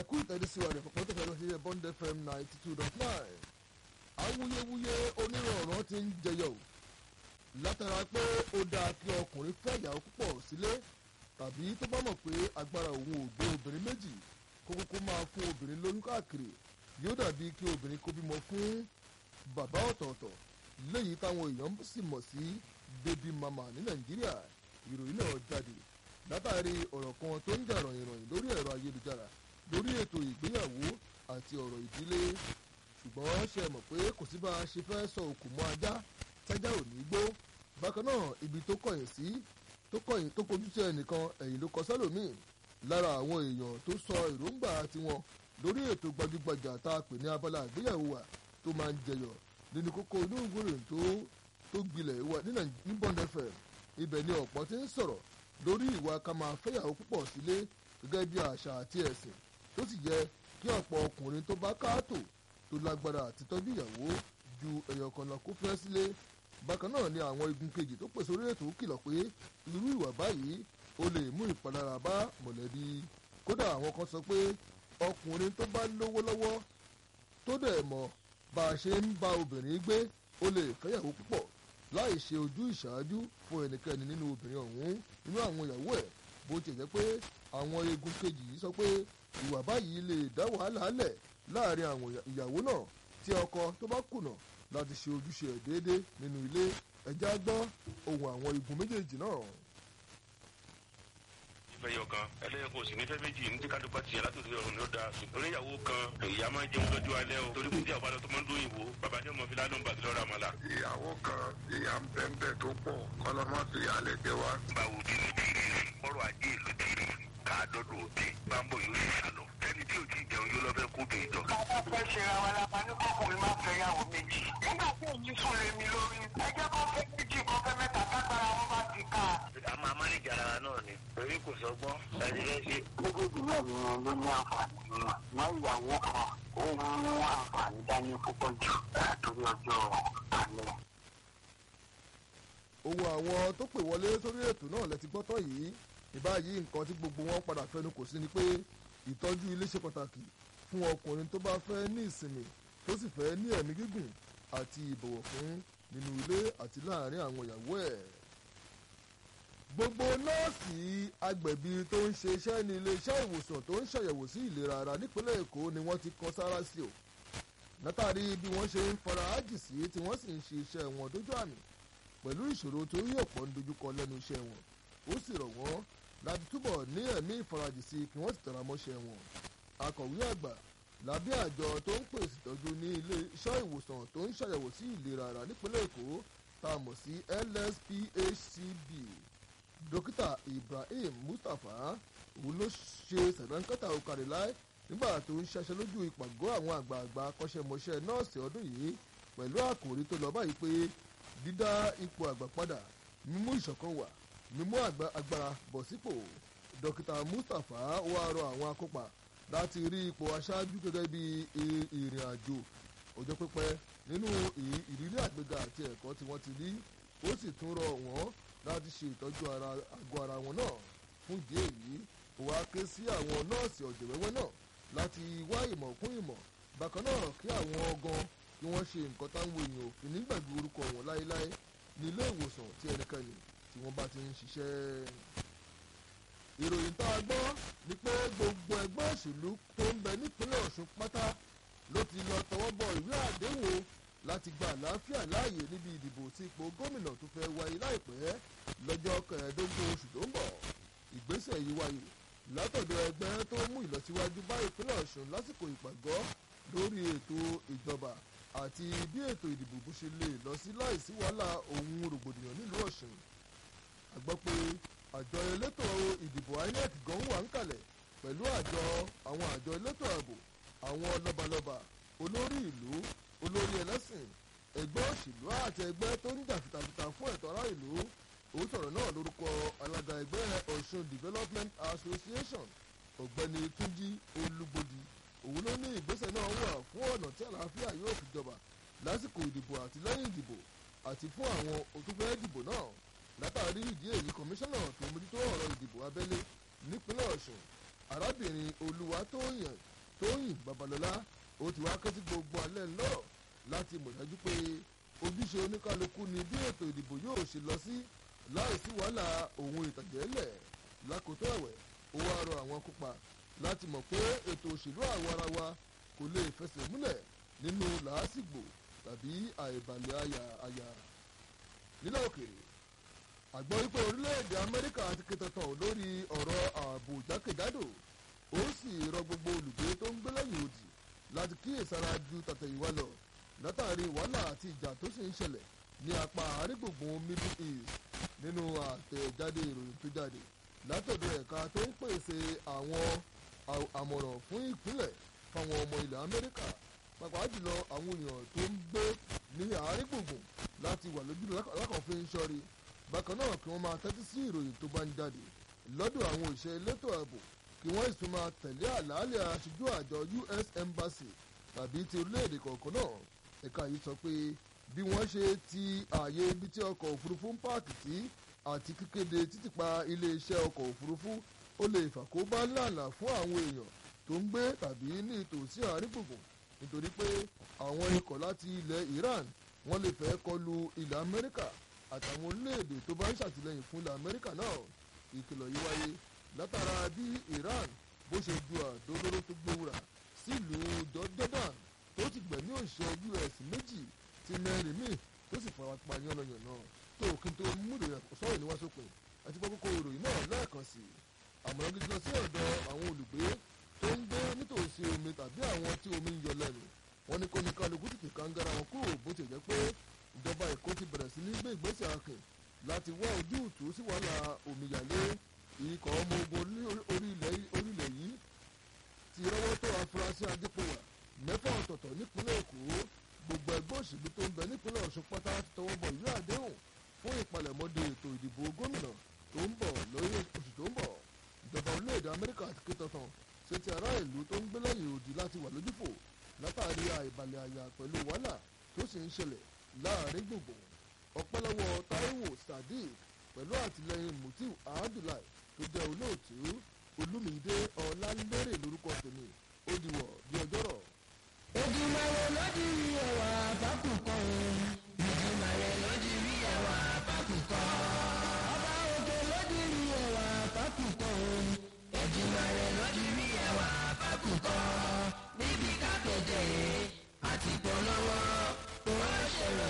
ẹ̀kú ìtẹ́dísí wa rẹ̀ pọ̀pọ̀ tó fẹ́ẹ́ lọ sí ẹ̀ bond fm ninety two dot nine awuyewuye onírọ̀rùn ti ń jẹyọ o látara pé ó dáa kí ọkùnrin fẹ́ ìyàwó púpọ̀ sílé tàbí tó bá mọ̀ pé agbára òun ò gbé obìnrin méjì kó kókó máa fún obìnrin lóyún káàkiri yóò dàbí kí obìnrin kó bímọ fún bàbá ọ̀tọ̀ọ̀tọ̀ léyìí táwọn èèyàn sì mọ̀ sí baby mama ní nàìjíríà ìròyìn náà jáde látàrí ọ̀rọ̀ kan tó ń jà ròyìnròyìn lórí ẹ̀rọ ayélujára lórí ètò ìgbéyàwó àti ọ̀rọ̀ ìdílé ṣùgbọ́n ṣe mọ̀ pé kò sí bá a ṣe fẹ́ sọ òkú mọ́ ajá tẹ́já ò ní gbó bákan náà ibi tó kọ̀yìn sí tó kọ̀yìn tó kojú sí ẹnìkan ẹ̀yìn ló kọ sẹ́lòmíì lára àwọn èèyàn tó sọ èròǹgbà tiwọn lórí ètò gbajúgbajà tá a pè ní abala ìgbéyàwó wa tó máa ń jẹyọ nínú kókó inú ìgbòròyìn tó tó gbilẹ̀ wà ní Bond FM ibẹ̀ ni ọ̀pọ̀ ti ń sọ̀rọ̀ lórí ìwà ká máa fẹ́yàwó púpọ̀ sílé gẹ́gẹ́ bí àṣà àti ẹ̀sìn tó sì yẹ kí ọ̀pọ̀ ọkùnrin tó bá káàtó tó lágbára àti tọ́jú ìyàwó ju ẹ̀yọ̀ kan lọ kó fẹ́ sílé bákan náà ni àwọn igun kejì tó pèsè orí ètò kìlọ̀ pé irú ìwà báyìí ó lè mú ìpalára bá mọ̀lẹ́bí kódà àwọn kan sọ pé ọkùnrin tó bá lówó lọ́wọ́ tó dẹ̀ mọ̀ bá a ṣe ń bá obìnrin gbé ó lè fẹ́yàwó púpọ̀ láì ṣe ojú ìṣáájú fún ẹnikẹ́ni nínú obìnrin ọ̀hún nínú àwọn ìyàwó ẹ̀ bó ti jẹ́ pé àwọn egun kejì yìí sọ pé ìwà báyìí lè dá wàhálà lẹ̀ láàrin àwọn ìyàwó náà tí ọkọ tó bá kùnà láti ṣe ojúṣe ẹ̀ déédéé nínú ilé ẹja gbọ́ ohun àwọn igun méjèèjì náà fẹ́ yọ kan ẹlẹ́yìn kò sì ní fẹ́ méjì ní tí kádùpá tiẹ̀ látòdì ọ̀run ló da oníyàwó kan ìyá máa ń jẹun lójú alẹ́ o torí kò tí àwọn tó máa ń dún ìwò bàbá ní ọmọ fi ládùn bàtí lọ́ra àmàlà. ìyàwó kan ìyá ń bẹ́ńbẹ́ tó pọ̀ kọ́lọ́mọ́ fi alẹ́ jẹ wá. báwo bí ló ti rí ọrọ̀ ajé ìlú ti rí káàdọ́dọ̀ òde bámbò yóò sì sálọ tẹ́ni tí ò ti jẹun yóò lọ fẹ́ kó bèè jọ. bàbá fẹ́ ṣe ra wa lápá ní kọkùnrin máa fẹ́ yàwó méjì. nígbà tí èyí sùn lé mi lórí ẹjẹ́ kan fẹ́ méjì kan fẹ́ mẹ́ta kágbára wọn bá ti ká. a máa mánéjà ara náà ni torí kò sọgbọ́n láti fẹ́ ṣe. méjèèjì náà ni wọn ló ní àǹfààní wọn wọn ìyàwó kan ó ń mú àǹfààní dání púpọ̀ jù torí ọjọ́ alẹ́. ohun àwọn tó pè wọlé sórí ètò náà lẹ ti gbọ́ tán yìí ìbáyìí nǹkan tí gbogbo wọn padà fẹnu kò sí ni pé ìtọ́jú ilé ṣe pàtàkì fún ọkùnrin tó bá fẹ́ ní ìsinmi tó sì fẹ́ ní ẹ̀mí gígùn àti ìbọ̀wọ̀ fún nínú ilé àti láàárín àwọn ìyàwó ẹ̀. gbogbo nọ́ọ̀sì agbẹ̀bí tó ń ṣe iṣẹ́ ní ilé-iṣẹ́ ìwòsàn tó ń ṣàyẹ̀wò sí ìlera ara nípínlẹ̀ èkó ni wọ́n ti kan sára sí o látàrí bí wọ́n ṣe ń fara ájì sí tí wọ́n sì ń ṣe iṣẹ́ wọn dójú àmì pẹ̀lú ìṣòro tó rí ọ̀pọ̀ ń dojúkọ lẹ́nu iṣẹ́ wọn ó sì rọ̀ wọ́n láti túbọ̀ ní ẹ̀mí ìfarajì sí kí wọ́n sì tẹ̀ra mọ́ṣẹ́ wọn. akọ̀wé àgbà lábẹ́ àjọ tó ń pèsè ìtọ́jú ní ilé iṣẹ́ ìwòsàn tó ń ṣàyẹ̀wò sí ìlera ara nípínlẹ̀ èkó tá a mọ̀ sí lsphcb dókítà ibrahim mustapha òun ló ṣe sẹ̀dánkátà òkàrẹ̀láì nígbà tó ń ṣaṣẹ́ lójú ìpàgọ́ àwọn àgbààgbà akọ́ṣẹ́mọṣẹ́ nọ́ọ̀sì ọdún yìí pẹ̀lú àkòrí tó lọ báyìí pé dídá ipò àgbà padà mímú ìṣọ̀kan wà mímú agbára bọ̀ sípò dókítà mustapha wá rọ àwọn akópa láti rí ipò aṣáájú gẹ́gẹ́ bí ìrìn àjò ọjọ́ pípẹ́ nínú ìrírí àgbéga àti ẹ̀kọ́ tí wọ́n ti rí ó sì tún rọ wọ́n láti ṣe ìtọ́jú àgọ́ ara wọn náà fún ìdí èyí ó wá ké sí àwọn nọ́ọ̀sì ọ̀jẹ̀wẹ́wẹ́ náà láti wá ìmọ̀ kún ìmọ̀ bákan náà kí àwọn ọgán kí wọ́n ṣe nǹkan táwọn èèyàn òfin nígbàgbé orúkọ wọn láéláé ní ilé ìwòsàn tí ẹnikẹ́ni tí wọ́n bá ti ń ṣiṣẹ́. ìròyìn tá a gbọ́ ni pé gbogbo ẹgbẹ́ òṣèlú tó ń bẹ nípínlẹ̀ ọ̀ṣun pátá ló ti lọ tọwọ́ bọ ìwé àdéhùn láti gba àlàáfíà láàyè níbi ìdìbò tí ipò gómìnà tó fẹ́ wáyé láìpẹ́ lọ́jọ́ kẹẹ̀ẹ́dógún oṣù tó ń bọ̀. ìgbésẹ̀ yìí wáyé látọ̀dọ̀ ẹgbẹ́ tó mú ìlọsíwájú bá ìpínlẹ̀ ọ̀ṣun lásìkò ìpàgọ́ lórí ètò ìjọba àti bí ètò ìdìbò bó ṣe lè lọ sí láìsí wàhálà ohun rògbòdìyàn nílùú ọ̀ṣun a gbọ́ pé àjọ elétò ìdìbò inec gan wà ń kalẹ̀ pẹ̀lú àjọ àwọn àjọ elétò ààbò àwọn lọ́balọ́ba olórí ìlú olórí ẹlẹ́sìn ẹgbẹ́ òṣèlú àti ẹgbẹ́ tó ń jà fìtàfìtà fún ẹ̀tọ́ ará ìlú ó sọ̀rọ̀ náà lórúkọ alága ẹgbẹ́ ọ̀ṣun development association ọ̀gbẹ́ni túnjí olúgbòdì òun ló ní ìgbésẹ̀ náà wà fún ọ̀nà tí àlàáfíà yóò fi jọba lásìkò ìdìbò àti lẹ́yìn ìdìbò àti fún àwọn òtúfẹ́ ìdìbò náà látàrí ìdí èyí kọmíṣánná tó mójútó ọ̀rọ̀ ìdìbò abẹ́lé nípínlẹ̀ ọ̀ṣun arábìnrin olúwatóyìn tóyìn babalọ́lá ó ti wá ké sí gbogbo alẹ́ lọ́rọ̀ láti mọ̀ dájú pé ojúṣe oníkálukú ni bí ètò ìdìbò yóò ṣe lọ sí láìsí wàhálà òun ìtàjẹ́lẹ̀ lákòótó ẹ̀wẹ̀ ó wá rọ àwọn kópa láti mọ̀ pé ètò òṣèlú àwa ara wa kò lè fẹsẹ̀ múlẹ̀ nínú làásìgbò tàbí àìbalẹ̀ àyà àyà nílẹ̀ òkèèrè àgbọ̀ wípé orílẹ̀-èdè amẹ́ríkà ti kẹtọ̀tàn lórí ọ̀rọ̀ ààbò jákèjádò ó sì rọ gbogbo olùgbé tó ń gbé lẹ́yìn odi láti kíyèsára ju tàtẹ̀yìnwá lọ látàrí wàhálà àti ìjà tó sì ń ṣẹlẹ̀ ní apá àrígbùngbùn middle east nínú àtẹ̀jáde ìròyìn tó jáde látọ̀dọ̀ ẹ̀ka tó ń pèsè àwọn àmọ̀ràn fún ìpínlẹ̀ fáwọn ọmọ ilẹ̀ amẹ́ríkà pàápàá jùlọ àwọn èèyàn tó ń gbé ní àrígbùngbùn láti wà lójú lákànfin sọ́rí bákan náà kí wọ́n máa tẹ́tí sí ìròyìn tó bá ń jáde lọ́dọ̀ àwọn òṣìṣẹ́ elétò ààbò kí wọ́n sì máa tẹ̀lé àlàálẹ̀ aṣojú àjọ us embassy tàbí ti orílẹ̀-èdè kọ̀ọ̀kan náà ẹ̀ka yìí sọ pé bí wọ́n ṣe ti ààyè ibi tí ọkọ̀ òfurufú ń páàkì sí àti kíkéde títìpa iléeṣẹ́ ọkọ̀ òfurufú ó lè fàkóbá ńláńlá fún àwọn èèyàn tó ń gbé tàbí ní ìtòsí àárín gbùngbùn nítorí pé àwọn ikọ̀ láti ilẹ̀ iran wọ́n lè fẹ́ kọlu ilẹ̀ amẹ́ríkà àtàwọn orílẹ̀-èdè tó bá ń ṣàtìlẹ́yìn fún ilẹ̀ amẹ́ríkà náà ìkìlọ̀ yìí wáyé látara bí iran bó ṣe ju àdó olóró tó gbówúra sílùú jordan tó ti gbẹ̀mí òṣìṣẹ́ us méjì ti mẹ́rin míì tó sì fara pa yánnayànna tó kí n tó múlò sọ́rọ̀ níwáṣọ́pin àti pọ́kókó ìròyìn náà lẹ́ẹ̀kan sí i àmọ̀ràn gidi lọ sí ọ̀dọ̀ àwọn olùgbé tó ń gbé nítòsí omi tàbí àwọn tí omi ń yọ lẹ́nu wọn ní kó ní kálukú tètè kàńgára wọn kúrò bó ti jẹ́ pé ìjọba èkó ti bẹ̀rẹ̀ sí ní gbé ìgbésẹ̀ akin láti wá ojútùú sí wàhálà omíyalé ikọ̀ ọmọ ogun orílẹ̀ yìí ti rọ́wọ́ tó afurasí adépòwà mẹ́fà ọ̀tọ̀ọ̀tọ̀ nípínlẹ̀ èkó gbogbo ẹgbẹ́ òṣèlú tó ń bẹ nípínlẹ̀ ọ̀ṣun pátá ti tọwọ́ bọ̀ ìwé àdéhùn fún ìpalẹ̀mọ́de ètò ìdìbò gómìnà tó ń bọ̀ lórí oṣù tó ń bọ̀ ìjọba orílẹ̀-èdè amẹ́ríkà ti ké tantan ṣe ti ará ìlú tó ń gbé lẹ́yìn òdì láti wà lójúfò látàrí àìbalẹ̀ àyà pẹ̀lú wàhálà tó sì ń ṣẹlẹ̀ láàrin gbùngbùn ọpẹ́lọ́wọ́ taiwo sadiq pẹ̀lú àtìlẹyìn mutiu abdullahi tó jẹ́ olóòtú olúmídé ọ̀làlérè lórúkọ tèmi ó dìwọ̀ bí ọjọ́rọ̀. Èdùmàrè ló di ẹwà fákùkọ o, Èdùmàrè ló di rí